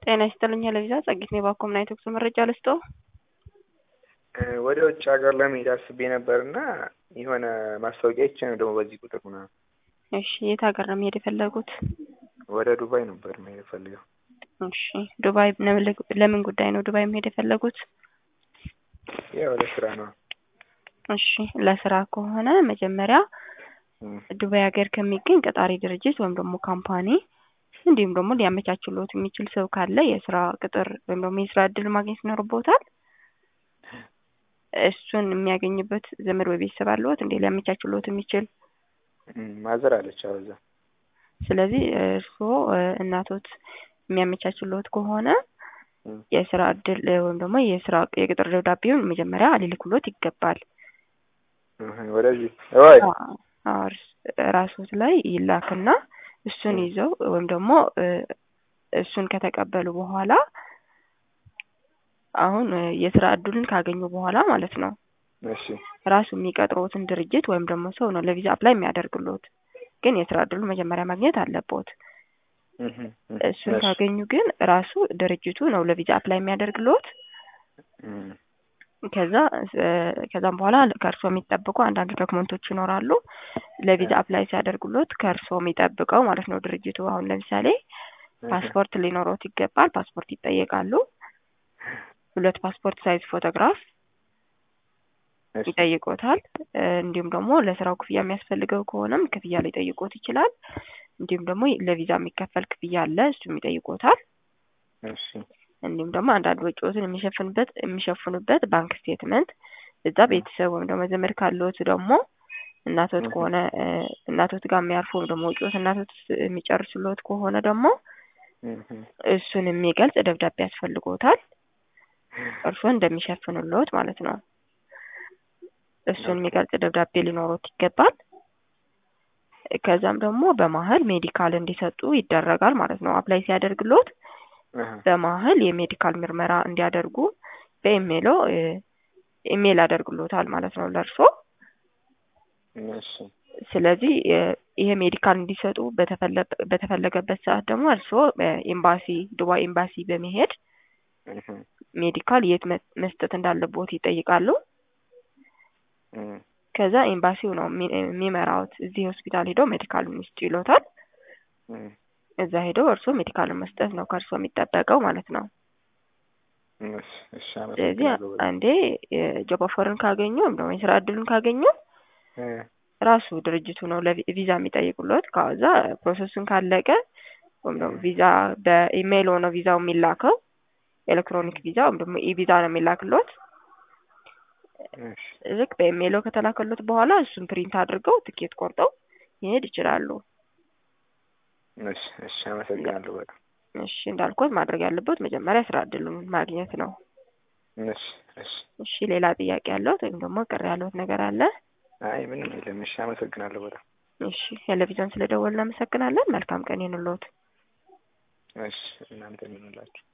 ጤና ይስጥልኝ ለቪዛ ጸጊት ነው ባኮም ናይት ወቅቱ መረጃ ልስጦ ወደ ውጭ ሀገር ለመሄድ አስቤ ነበር እና የሆነ ማስታወቂያ ይቼ ነው ደግሞ በዚህ ቁጥር ምናምን። እሺ የት ሀገር ነው መሄድ የፈለጉት? ወደ ዱባይ ነበር መሄድ ፈልገው። እሺ ዱባይ ለምን ጉዳይ ነው ዱባይ መሄድ የፈለጉት? ያው ለስራ ነው። እሺ ለስራ ከሆነ መጀመሪያ ዱባይ ሀገር ከሚገኝ ቀጣሪ ድርጅት ወይም ደግሞ ካምፓኒ እንዲሁም ደግሞ ሊያመቻችሎት የሚችል ሰው ካለ የስራ ቅጥር ወይም ደግሞ የስራ እድል ማግኘት ይኖርቦታል። እሱን የሚያገኝበት ዘመድ ወይ ቤተሰብ አለዎት እንዴ ሊያመቻችሎት የሚችል? ማዘር አለች አበዛ። ስለዚህ እርስዎ እናቶት የሚያመቻችሎት ከሆነ የስራ እድል ወይም ደግሞ የስራ የቅጥር ደብዳቤውን መጀመሪያ ሊልኩሎት ይገባል። ወደዚህ ወይ ራሶት ላይ ይላክና እሱን ይዘው ወይም ደግሞ እሱን ከተቀበሉ በኋላ አሁን የስራ እድሉን ካገኙ በኋላ ማለት ነው እሺ ራሱ የሚቀጥሮትን ድርጅት ወይም ደግሞ ሰው ነው ለቪዛ አፕላይ የሚያደርግሎት። ግን የስራ እድሉን መጀመሪያ ማግኘት አለቦት። እሱን ካገኙ ግን ራሱ ድርጅቱ ነው ለቪዛ አፕላይ የሚያደርግሎት። ከዛ ከዛም በኋላ ከእርሶ የሚጠብቁ አንዳንድ ዶክመንቶች ይኖራሉ። ለቪዛ አፕላይ ሲያደርጉሎት ከእርሶ የሚጠብቀው ማለት ነው ድርጅቱ። አሁን ለምሳሌ ፓስፖርት ሊኖሮት ይገባል። ፓስፖርት ይጠየቃሉ። ሁለት ፓስፖርት ሳይዝ ፎቶግራፍ ይጠይቆታል። እንዲሁም ደግሞ ለስራው ክፍያ የሚያስፈልገው ከሆነም ክፍያ ሊጠይቆት ይችላል። እንዲሁም ደግሞ ለቪዛ የሚከፈል ክፍያ አለ፣ እሱም ይጠይቆታል። እንዲሁም ደግሞ አንዳንድ ወጪዎትን የሚሸፍንበት የሚሸፍኑበት ባንክ ስቴትመንት እዛ ቤተሰብ ወይም ደግሞ ዘመድ ካለዎት ደግሞ እናቶት ከሆነ እናቶት ጋር የሚያርፉ ወይም ደግሞ ወጪዎት እናቶት የሚጨርሱሎት ከሆነ ደግሞ እሱን የሚገልጽ ደብዳቤ ያስፈልጎታል። እርስዎን እንደሚሸፍኑሎት ማለት ነው። እሱን የሚገልጽ ደብዳቤ ሊኖሮት ይገባል። ከዛም ደግሞ በመሀል ሜዲካል እንዲሰጡ ይደረጋል ማለት ነው። አፕላይ ሲያደርግሎት በመሀል የሜዲካል ምርመራ እንዲያደርጉ በኢሜይሎ ኢሜይል ያደርግሎታል ማለት ነው ለእርሶ። ስለዚህ ይሄ ሜዲካል እንዲሰጡ በተፈለገበት ሰዓት ደግሞ እርሶ ኤምባሲ ዱባይ ኤምባሲ በመሄድ ሜዲካል የት መስጠት እንዳለቦት ይጠይቃሉ። ከዛ ኤምባሲው ነው የሚመራውት። እዚህ ሆስፒታል ሄደው ሜዲካል ሚስጡ ይሎታል። እዛ ሄደው እርስዎ ሜዲካልን መስጠት ነው ከእርስዎ የሚጠበቀው ማለት ነው። ስለዚህ አንዴ ጆብ ኦፈርን ካገኙ ወይም ደግሞ የስራ እድሉን ካገኙ ራሱ ድርጅቱ ነው ለቪዛ የሚጠይቁሎት። ከዛ ፕሮሰሱን ካለቀ ወይም ደግሞ ቪዛ በኢሜይል ሆነው ቪዛው የሚላከው ኤሌክትሮኒክ ቪዛ ወይም ደግሞ ኢቪዛ ነው የሚላክሎት። ልክ በኢሜይሎ ከተላከሎት በኋላ እሱን ፕሪንት አድርገው ትኬት ቆርጠው ይሄድ ይችላሉ። እሺ እሺ፣ አመሰግናለሁ በጣም። እሺ እንዳልኩት ማድረግ ያለበት መጀመሪያ ስራ እድሉን ማግኘት ነው። እሺ እሺ። እሺ ሌላ ጥያቄ ያለዎት ወይም ደግሞ ቅር ያለዎት ነገር አለ? አይ ምንም የለም። እሺ አመሰግናለሁ በጣም። እሺ ቴሌቪዥን ስለደወልን እናመሰግናለን። መልካም ቀን ይሁንልዎት። እሺ እናንተ ይሁንላችሁ።